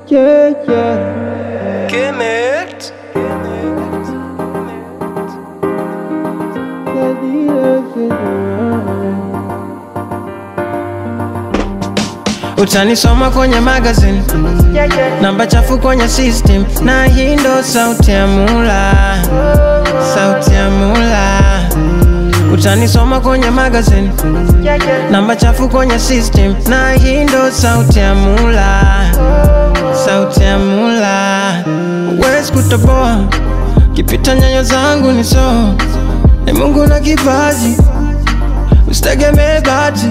Yeah, yeah. Kemet. utanisoma kwenye magazine namba chafu kwenye system na hii ndo sauti ya mula sauti ya mula utanisoma kwenye magazine namba chafu kwenye system na hii ndo sauti ya mula sauti ya mula wezi kutoboa kipita nyayo zangu ni so ni mungu na kipaji usitegemee bahati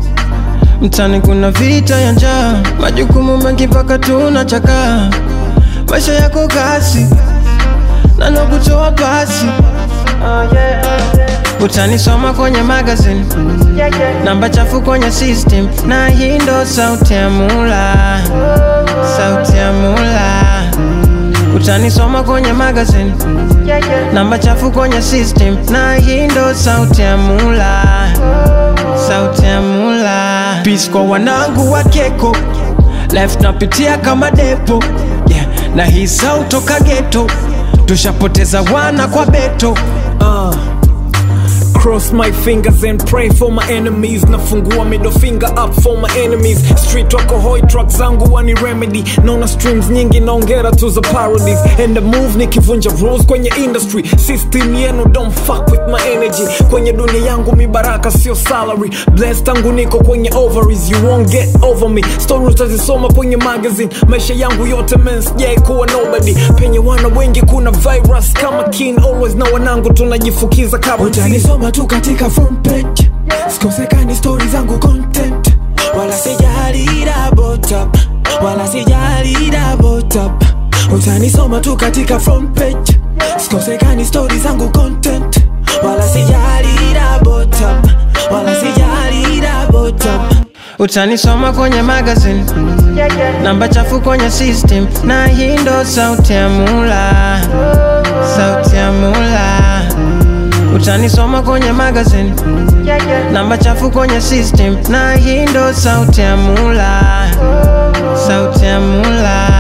mtani kuna vita ya njaa majukumu mengi mpaka tunachakaa maisha yako kasi nano kutoa pasi oh, yeah. utanisoma kwenye magazine namba chafu kwenye system na hii ndo sauti ya mula sauti ya mula utanisoma kwenye magazine namba chafu kwenye system na hii ndo sauti ya mula sauti ya mula Peace kwa wanangu wa keko life napitia kama depo yeah. na hii sauti toka geto tushapoteza wana kwa beto uh. Cross my fingers and pray for my enemies nafungua middle finger up for my enemies street wako hoi truck zangu wani remedy naona streams nyingi naongera tu za parodies and the move nikivunja rules kwenye industry system yenu don't fuck with my energy kwenye dunia yangu mibaraka sio salary blessed tangu niko kwenye ovaries you won't get over me story utazisoma kwenye magazine maisha yangu yote men sijai kuwa nobody penye wana wengi kuna virus kama kin always na wanangu tunajifukiza kabla utanisoma tu katika front page sikosekani stori zangu content wala sijali double tap wala sijali double tap utanisoma tu katika front page sikosekani stori zangu content wala sijali double tap wala sijali double tap utanisoma kwenye magazine namba chafu kwenye system na hii ndo sauti ya mula sauti ya mula utanisoma kwenye magazine namba chafu kwenye system na hii ndo sauti ya mula sauti ya mula